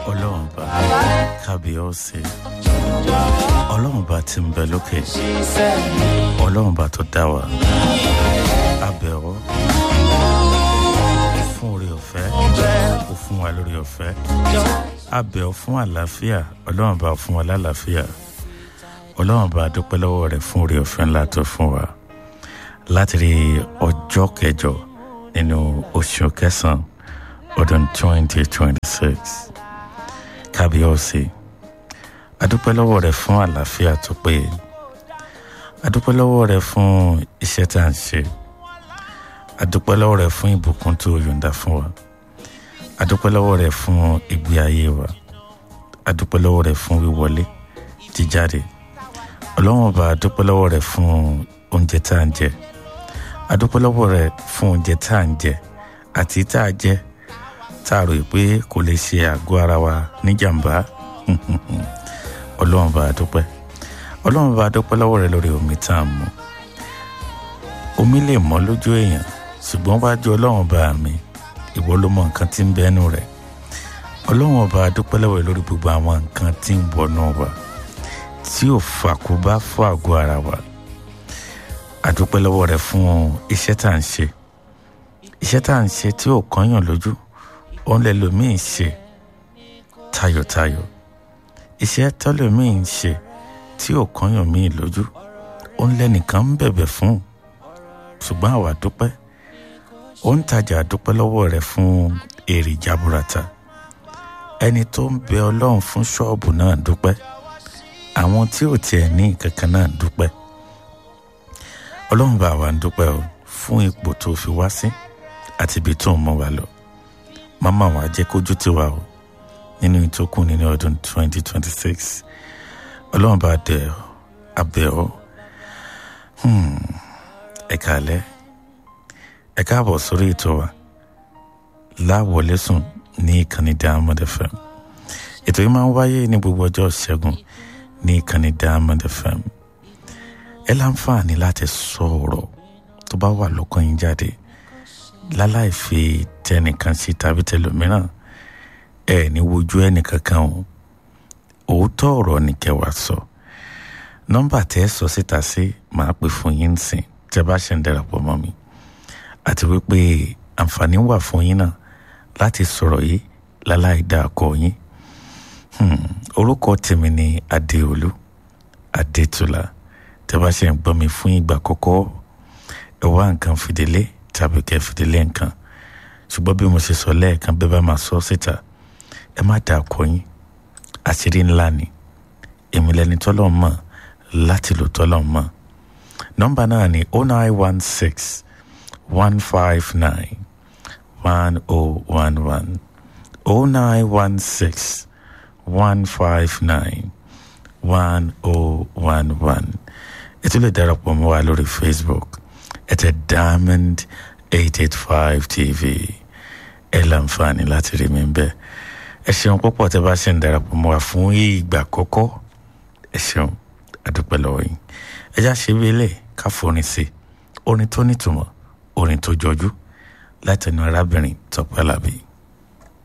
ọlọ́run bá kábíọ́sì ọlọ́run bá ti ń bẹ lókè ọlọ́run bá tó dá wa abẹ́wọ́ fún orí ọ̀fẹ́ ó fún wa lórí ọ̀fẹ́ abẹ́wọ́ fún àlàáfíà ọlọ́run bá fún wa lálàáfíà ọlọ́run bá dúpẹ́ lọ́wọ́ rẹ̀ fún orí ọ̀fẹ́ ńlá tó fún wa láti rí ọjọ́ kẹjọ nínú oṣù kẹsàn-án ọdún twenty twenty six kábíọ́sì adúpẹ́ lọ́wọ́ rẹ̀ fún àlàáfíà tó péye adúpẹ́ lọ́wọ́ rẹ̀ fún iṣẹ́ tá à ń ṣe adúpẹ́ lọ́wọ́ rẹ̀ fún ìbùkún tó yọ̀ǹda fún wa adúpẹ́ lọ́wọ́ rẹ̀ fún ìgbé ayé wa adúpẹ́ lọ́wọ́ rẹ̀ fún wíwọlé jíjáde ọlọ́wọ́n ọba adúpẹ́ lọ́wọ́ rẹ̀ fún oúnjẹ tá à ń jẹ adúpẹ́ lọ́wọ́ rẹ̀ fún oúnjẹ tá à ń jẹ àti tá a jẹ tá a rò pé kò lè ṣe àgọ́ ara wa níjàmbá ọlọ́run bá a dúpẹ́ ọlọ́run bá a dúpẹ́ lọ́wọ́ rẹ lórí omi tá a mú omi lè mọ́ lójú èèyàn ṣùgbọ́n wájú ọlọ́run bá mi ìwọ ló mọ nǹkan tí ń bẹ́nu rẹ̀ ọlọ́run bá a dúpẹ́ lọ́wọ́ rẹ lórí gbogbo àwọn nǹkan tí ń wọnú wa tí ò fàkóbá fún àgọ́ ara wa àdúpẹ́ lọ́wọ́ rẹ fún iṣẹ́ tá à ń ṣe iṣẹ́ tá à ń ṣe tí ò kọ́yàn lójú òun lè lòmíì ṣe tayọ̀tayọ̀ iṣẹ́ tọ́lọ́mìn ń ṣe tí ò kọ́yàn mí lójú ó ń lẹ́nìkan ń bẹ̀bẹ̀ fún ṣùgbọ́n àwa dúpẹ́ ó ń tajà dúpẹ́ lọ́wọ́ rẹ̀ fún èrè jaburata ẹni tó ń bẹ ọlọ́run fún ṣọ́ọ̀bù náà dúpẹ́ àwọn tí ò tiẹ̀ ní kankan náà dúpẹ́ ọlọ́run bá wa ń dúpẹ́ o fún ipò tó fi wá sí àti ibi tó ń mú wa lọ máma wa jẹ́ kójú tiwa o nínú ìtókù nínú ọdún 2026 ọlọ́run bá dẹ̀ abẹ́ ọ ẹ kàlẹ́ ẹ káàbọ̀ sórí ètò wa láwọlé sùn ní ìkànnì Diamond FM ètò yìí máa ń wáyé ní gbogbo ọjọ́ ṣẹ́gun ní ìkànnì Diamond FM ẹ láǹfààní láti sọ̀rọ̀ tó bá wà lọ́kàn yín jáde láláì fi tẹnìkan sí tàbí tẹlòmíràn ẹ ní wojú ẹnìkankan o òótọ́ ọ̀rọ̀ ní kẹwàá sọ nọ́mbà tẹ́ ẹ sọ síta sí màá pè fún yín sìn tẹ́ bá ṣe ń darapọ̀ mọ́ mi àti wípé àǹfààní wà fún yín náà láti sọ̀rọ̀ yìí láláì dá akọ yín orúkọ tèmi ni adéolú adétúlá tẹ́ bá ṣe ń gbọ́ mi fún ìgbà àkọ́kọ́ ẹ wá nǹkan fìdílé tàbí kẹ́ fìdílé nǹkan ṣùgbọ́n bí mo ṣe sọ lẹ́ẹ̀kan bẹ́ẹ̀ bá máa sọ síta ẹ má dà kọ yín àṣírí ńlá ni èmi lẹni tọ́lọ̀ mọ̀ láti lò tọ́lọ̀ mọ̀ nọ́mbà náà ni oh nine one six one five nine one oh one one oh nine one six one five nine one oh one one ẹ tún lè darapọ̀ mọ́ wa lórí Facebook ẹ tẹ Diamond eight eight five TV ẹ láǹfààní láti rí mi bẹ́ẹ̀ ẹ ṣeun púpọ̀ tẹ́ bá ṣe ń darapọ̀ mọ́ wa fún ìgbà àkọ́kọ́ ẹ ṣeun àdúpẹ́ lọ́wọ́ yín ẹ já ṣe wílé ká forin sí orin tó nítumọ̀ orin tó jọjú látẹnu arábìnrin Tọ́pẹ́ Àlàbí.